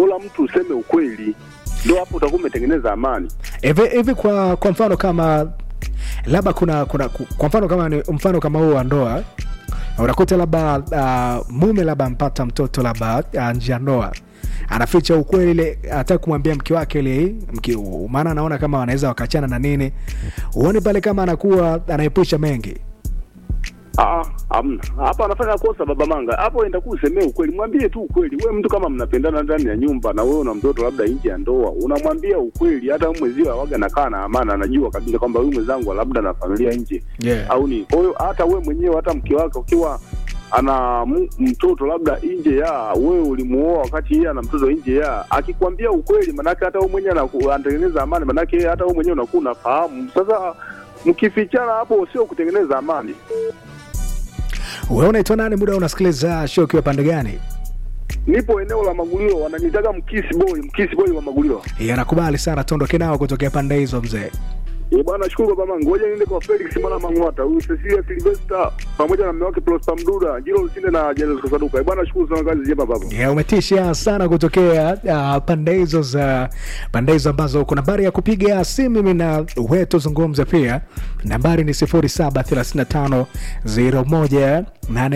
bora mtu useme ukweli, ndio hapo utakuwa umetengeneza amani. hivi hivi kwa kwa mfano kama labda kuna kuna kwa mfano kama ni mfano kama huo wa ndoa unakuta labda uh, mume labda ampata mtoto labda uh, nje ya ndoa anaficha ukweli ile hata kumwambia mke wake ile mke, maana anaona kama wanaweza wakachana na nini uone pale kama anakuwa anaepusha mengi Ah, hamna. Hapa anafanya kosa baba Manga. Hapo enda kusemea ukweli. Mwambie tu ukweli. Wewe mtu kama mnapendana ndani ya nyumba na wewe una mtoto labda nje ya ndoa, unamwambia ukweli. Hata wewe mwezio awaga nakaa na amana, anajua kabisa kwamba huyu mwenzangu labda na familia nje yeah. au ni. Kwa hiyo hata wewe mwenyewe hata mke wake ukiwa ana m- mtoto labda nje ya wewe ulimuoa wakati yeye ana mtoto nje ya akikwambia ukweli, manake hata wewe mwenyewe anaku- anatengeneza amani, manake hata wewe mwenyewe unakuwa unafahamu. Sasa mkifichana hapo sio kutengeneza amani. wewe unaitwa nani muda unasikiliza show ukiwa pande gani nipo eneo la Magulio, wananitaga mkisi boy, mkisi boy wa Magulio. yanakubali sana tuondoke nao kutokea pande hizo mzee Eh bwana, shukuru baba mangu. Ngoja niende kwa Felix mwana Mang'wata, huyu Cecilia Silvester pamoja na mume wake Prosper Mduda, Jiro Lusinde na Jairus Kasaduka. Eh bwana, shukuru sana, kazi njema baba. yeah, umetisha sana kutokea uh, pande hizo za pande hizo ambazo kuna nambari ya kupiga simu mimi na wewe tuzungumze pia nambari ni 0735 01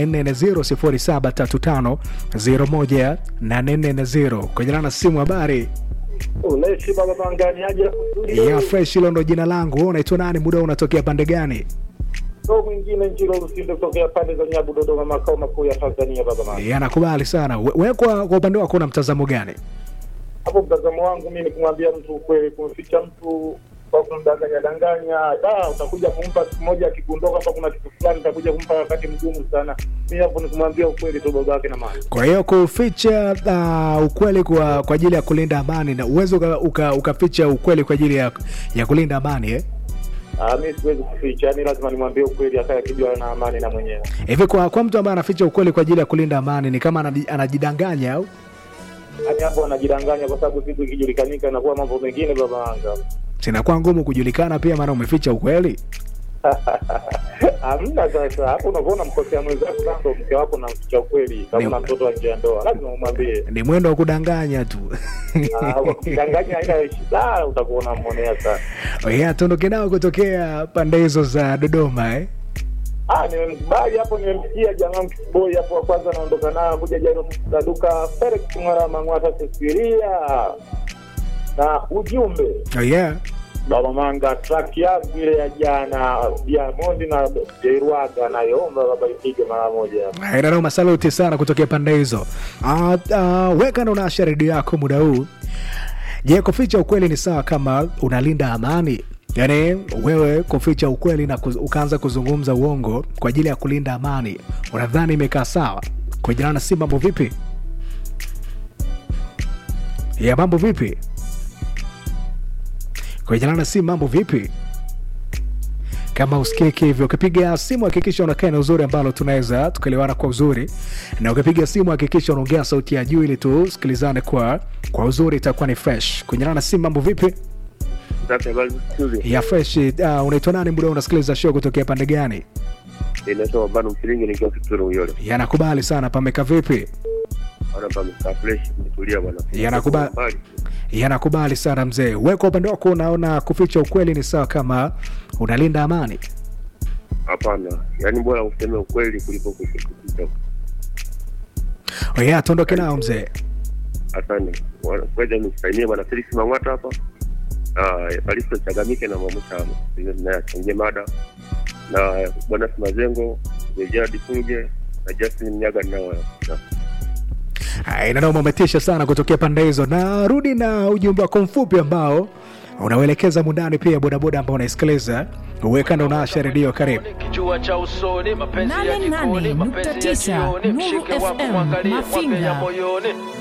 840 0735 01 kwenye na simu habari Uleshi baba mangani aje ya fresh hilo ndo jina langu wewe unaitwa nani muda huu unatokea pande gani ndo mwingine Njiro Lusinde kutokea pande za Nyabu, Dodoma, makao makuu ya Tanzania. Baba mangani, yeah, nakubali sana We- wewe kwa, kwa upande wako una mtazamo gani hapo mtazamo wangu mimi ni kumwambia mtu ukweli, kumficha mtu kwa kumdanganya danganya, da utakuja kumpa siku moja, akigundua kwamba kuna kitu fulani, utakuja kumpa wakati mgumu sana. Mimi hapo ni kumwambia ukweli tu, baba yake na mama. kwa hiyo kuficha uh, ukweli kwa kwa ajili ya kulinda amani na uwezo uka, uka, ukaficha ukweli kwa ajili ya, ya kulinda amani eh? Ah, mimi siwezi kuficha, yani lazima nimwambie ukweli, akae akijua na amani na mwenyewe. hivi kwa, kwa mtu ambaye anaficha ukweli kwa ajili ya kulinda amani ni kama anaji- anajidanganya au Yani hapo anajidanganya, kwa sababu siku ikijulikanika inakuwa mambo mengine, baba yangu. sinakuwa ngumu kujulikana pia maana umeficha ukweli Hamna sasa, hapo unakuwa unamkosea mwenzako, sasa ndo mke wako namficha ukweli. Kama Ni- una mtoto wa nje ya ndoa, lazima umwambie. ni mwendo wa kudanganya tu Ah, Ukidanganya haina shida, utakuwa unamwonea sana. yeah, tuondoke nao kutokea pande hizo za dodoma eh? Ah, nimemkubali hapo, nimemsikia jamaa mkisiboi hapo wa kwanza naondoka nayo kuja Jairo Saduka Felix Ng'ara Mang'wata Cecilia na ujumbe oh, yeah. Baba Manga, track yangu ile ya jana Diamond na Jairuaga nayoomba baba ipige mara moja. Inanoma, saluti sana kutokea pande hizo. Uh, uh, weka na unaasha redio yako muda huu. Je, kuficha ukweli ni sawa kama unalinda amani? Yaani wewe kuficha ukweli na kuz, ukaanza kuzungumza uongo kwa ajili ya kulinda amani, unadhani imekaa sawa? Kwa jirani na si mambo vipi? Ya mambo vipi? Kwa jirani na si mambo vipi? kama usikiki hivyo ukipiga simu hakikisha unakaa na uzuri ambalo tunaweza tukaelewana kwa uzuri na ukipiga simu hakikisha unaongea sauti ya juu ili tusikilizane kwa kwa uzuri itakuwa ni fresh kunyana na simu mambo vipi Sasa habari nzuri. ya fresh uh, unaitwa nani muda unasikiliza show kutokea pande gani Inaitwa bado msilingi nikiwa Kituro Uyole. yanakubali sana pameka vipi Bwana pamekaa fresh, mtulia bwana. Yanakubali. Mbali. yanakubali sana mzee we kwa upande wako unaona kuficha ukweli ni sawa kama unalinda amani Hapana, yaani bora useme ukweli kuliko kuficha. oh, yeah, tuondoke nao mzee Asante. Bwana, Ngoja nimsalimie bwana Felix Mang'wata hapa. Ah, Evaristo Chagamike na Mamuta naye achangie mada na bwana Simazengo, Gerard Fulge na Justin Mnyaga nao. inanoma umetisha sana kutokea pande hizo narudi na ujumbe wako mfupi ambao unauelekeza mundani pia bodaboda ambao unaisikiliza uwekanda unaasha redio karibu Kijua cha usoni, mapenzi ya jikoni, mapenzi ya 88.9 jioni, Nuru mshike wako FM, mwangalie, Mafinga. mwambie ya moyoni.